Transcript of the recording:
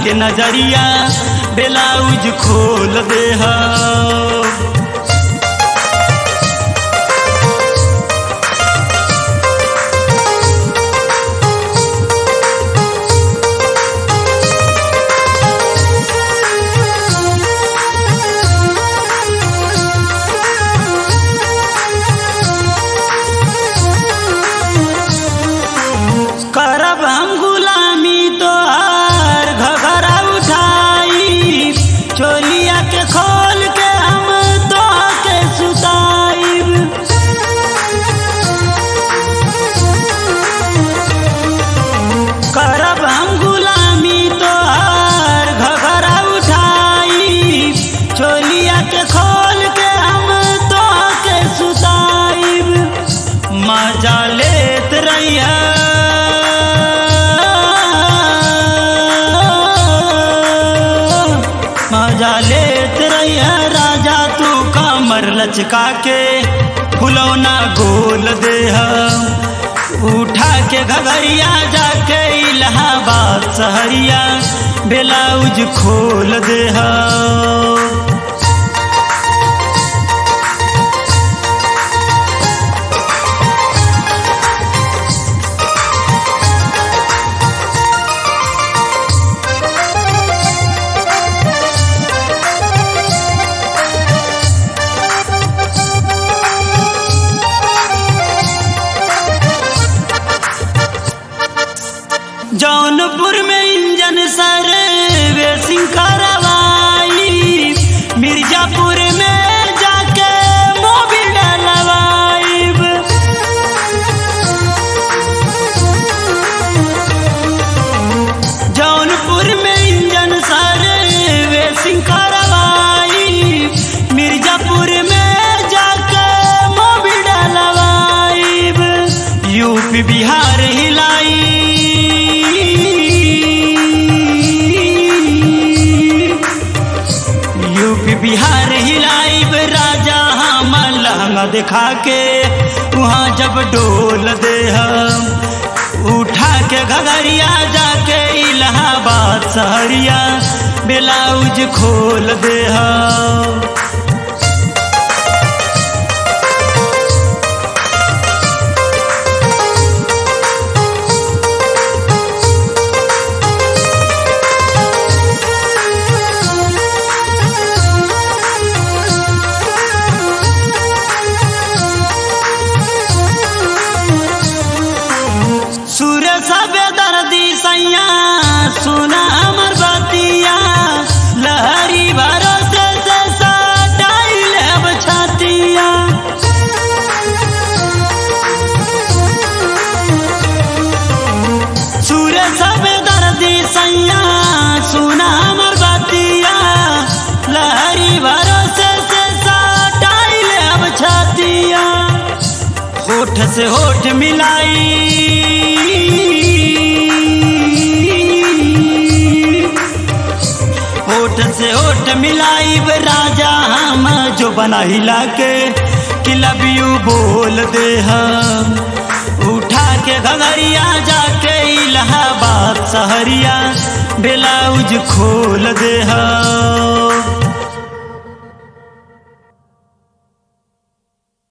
के नजरिया ब्लाउज खोल दे करब हम गुलामी तोहार घघरा उठाई चोलिया के खोल के हम तो के सुताइब करब हम गुलामी तोहार घघरा उठाई चोलिया के खोल के हम तो के सुताइब मजा लेत रहिया मजा लेत रहिया राजा तू कमर लचका के फुलौना गोल दे उठा के घगरिया जाके इलाहाबाद सहरिया ब्लाउज खोल दे जौनपुर में इंजन सर वेसिंग करवाई मिर्जापुर में जाके मोबिल डलवाइब जौनपुर में इंजन सर वेसिंग करवाई मिर्जापुर में जाके मोबिल डलवाइब यूपी बिहार हिलाई यूपी बिहार हिलाइब राजा हम लहंगा दिखा के वहाँ जब डोल दे हम उठा के घगरिया जाके इलाहाबाद सहरिया ब्लाउज खोल दे हम सुर सबे दर्दी सैया सुना हमर बतिया लहरी भरोसे से सटाई लेब छतिया सुर सबे दर्दी सैया सुना हमर बतिया लहरी भरोसे से सटाई लेब छतिया होठ से होठ मिलाई होठ से होठ मिलाई राजा हम जो बना हिला के कि लव यू बोल दे हम उठा के घगरिया जाके इलाहाबाद सहरिया ब्लाउज खोल दे हम